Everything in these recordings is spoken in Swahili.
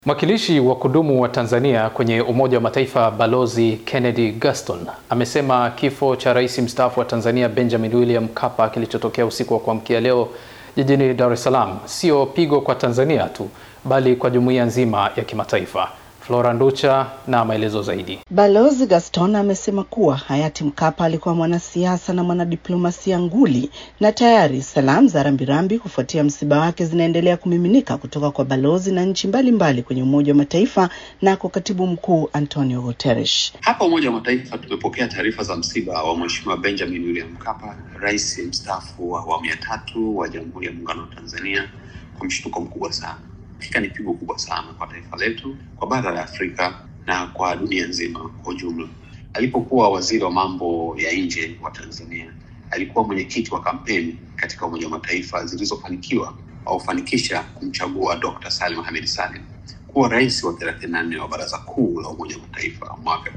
Mwakilishi wa kudumu wa Tanzania kwenye Umoja wa Mataifa Balozi Kennedy Gaston amesema kifo cha rais mstaafu wa Tanzania Benjamin William Mkapa kilichotokea usiku wa kuamkia leo jijini Dar es Salaam sio pigo kwa Tanzania tu bali kwa jumuiya nzima ya kimataifa. Flora Nducha na maelezo zaidi. Balozi Gaston amesema kuwa hayati Mkapa alikuwa mwanasiasa na mwanadiplomasia nguli na tayari salamu za rambirambi kufuatia msiba wake zinaendelea kumiminika kutoka kwa balozi na nchi mbalimbali kwenye Umoja wa Mataifa na kwa katibu mkuu Antonio Guterres. Hapa Umoja wa Mataifa tumepokea taarifa za msiba wa Mheshimiwa Benjamin William Mkapa, rais mstaafu wa awamu ya tatu wa Jamhuri ya Muungano wa Tanzania kwa mshtuko mkubwa sana. Hakika ni pigo kubwa sana kwa taifa letu, kwa bara la Afrika na kwa dunia nzima kwa ujumla. Alipokuwa waziri wa mambo ya nje wa Tanzania, alikuwa mwenyekiti wa kampeni katika Umoja wa Mataifa zilizofanikiwa au kufanikisha kumchagua Dr. Salim Mohamed Salim kuwa rais wa 34 wa Baraza Kuu la Umoja wa Mataifa mwaka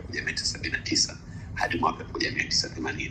1979 hadi mwaka 1980.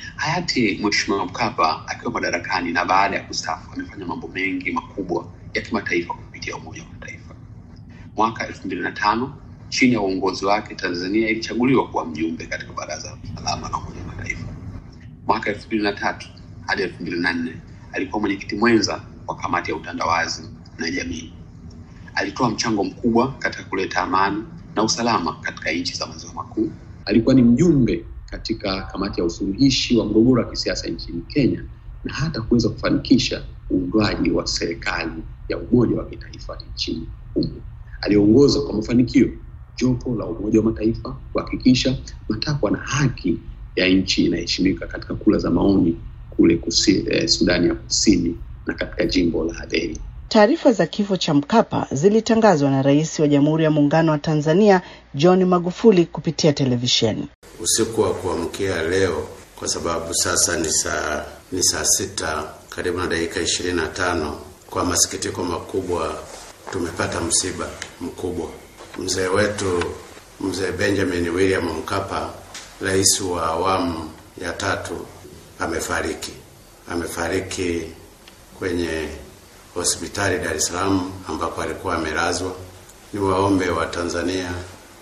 Hayati Mheshimiwa Mkapa akiwa madarakani na baada ya kustaafu amefanya mambo mengi makubwa ya kimataifa kupitia Umoja wa Mataifa. Mwaka elfu mbili na tano chini ya uongozi wake Tanzania ilichaguliwa kuwa mjumbe katika Baraza la Usalama la Umoja wa Mataifa. Mwaka elfu mbili na tatu hadi elfu mbili na nne alikuwa mwenyekiti mwenza wa kamati ya utandawazi na jamii. Alitoa mchango mkubwa katika kuleta amani na usalama katika nchi za maziwa makuu. Alikuwa ni mjumbe katika kamati ya usuluhishi wa mgogoro wa kisiasa nchini Kenya na hata kuweza kufanikisha uundwaji wa serikali ya umoja wa kitaifa nchini humo. Aliongoza kwa mafanikio jopo la Umoja wa Mataifa kuhakikisha matakwa na haki ya nchi inaheshimika katika kura za maoni kule kusi, eh, Sudani ya Kusini na katika jimbo la Aden. Taarifa za kifo cha Mkapa zilitangazwa na Rais wa Jamhuri ya Muungano wa Tanzania John Magufuli kupitia televisheni usiku wa kuamkia leo, kwa sababu sasa ni saa ni saa sita karibu na dakika ishirini na tano. Kwa masikitiko makubwa tumepata msiba mkubwa. Mzee wetu mzee Benjamin William Mkapa, rais wa awamu ya tatu, amefariki. Amefariki kwenye hospitali Dar es Salaam ambako alikuwa amelazwa. Ni waombe wa Tanzania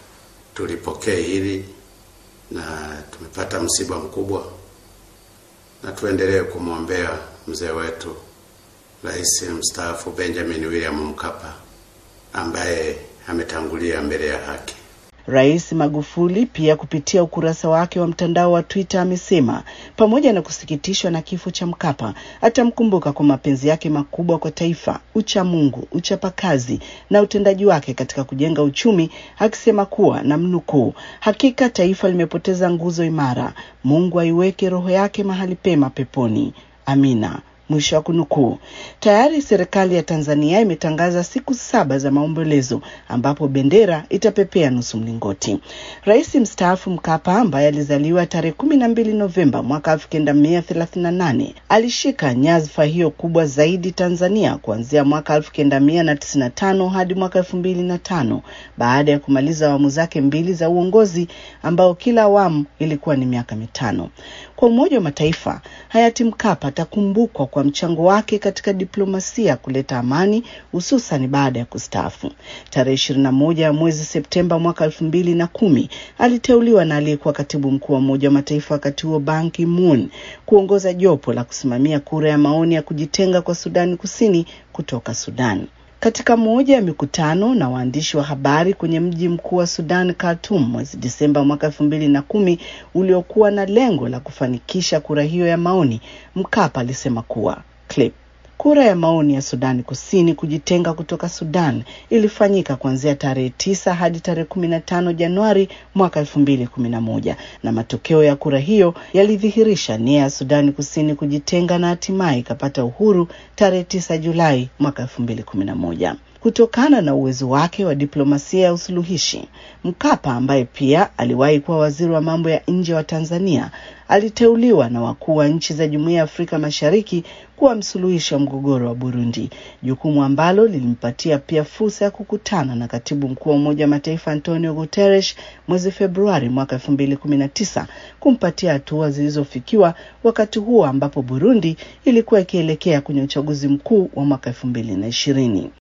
tulipokee hili na tumepata msiba mkubwa, na tuendelee kumwombea mzee wetu rais mstaafu Benjamin William Mkapa ambaye ametangulia mbele ya haki. Rais Magufuli pia kupitia ukurasa wake wa mtandao wa Twitter amesema pamoja na kusikitishwa na kifo cha Mkapa, atamkumbuka kwa mapenzi yake makubwa kwa taifa, uchamungu, uchapakazi na utendaji wake katika kujenga uchumi, akisema kuwa na mnukuu, hakika taifa limepoteza nguzo imara. Mungu aiweke roho yake mahali pema peponi. Amina. Mwisho wa kunukuu. Tayari serikali ya Tanzania imetangaza siku saba za maombolezo ambapo bendera itapepea nusu mlingoti. Rais mstaafu Mkapa ambaye alizaliwa tarehe kumi na mbili Novemba mwaka elfu kenda mia thelathini na nane alishika nyadhifa hiyo kubwa zaidi Tanzania kuanzia mwaka elfu kenda mia na tisini na tano hadi mwaka elfu mbili na tano baada ya kumaliza awamu zake mbili za uongozi ambao kila awamu ilikuwa ni miaka mitano. Kwa Umoja wa Mataifa, hayati Mkapa atakumbukwa kwa mchango wake katika diplomasia kuleta amani hususan baada ya kustaafu. Tarehe ishirini na moja ya mwezi Septemba mwaka elfu mbili na kumi aliteuliwa na aliyekuwa katibu mkuu wa Umoja wa Mataifa wakati huo Ban Ki-moon kuongoza jopo la kusimamia kura ya maoni ya kujitenga kwa Sudani Kusini kutoka Sudan. Katika moja ya mikutano na waandishi wa habari kwenye mji mkuu wa Sudan, Khartoum, mwezi Disemba mwaka elfu mbili na kumi uliokuwa na lengo la kufanikisha kura hiyo ya maoni, Mkapa alisema kuwa clip Kura ya maoni ya Sudani Kusini kujitenga kutoka Sudan ilifanyika kuanzia tarehe tisa hadi tarehe kumi na tano Januari mwaka elfu mbili kumi na moja na matokeo ya kura hiyo yalidhihirisha nia ya Sudani Kusini kujitenga na hatimaye ikapata uhuru tarehe tisa Julai mwaka elfu mbili kumi na moja. Kutokana na uwezo wake wa diplomasia ya usuluhishi, Mkapa ambaye pia aliwahi kuwa waziri wa mambo ya nje wa Tanzania aliteuliwa na wakuu wa nchi za Jumuiya ya Afrika Mashariki kuwa msuluhishi wa mgogoro wa Burundi, jukumu ambalo lilimpatia pia fursa ya kukutana na katibu mkuu wa Umoja wa Mataifa Antonio Guterres mwezi Februari mwaka elfu mbili kumi na tisa kumpatia hatua zilizofikiwa wakati huo ambapo Burundi ilikuwa ikielekea kwenye uchaguzi mkuu wa mwaka elfu mbili na ishirini.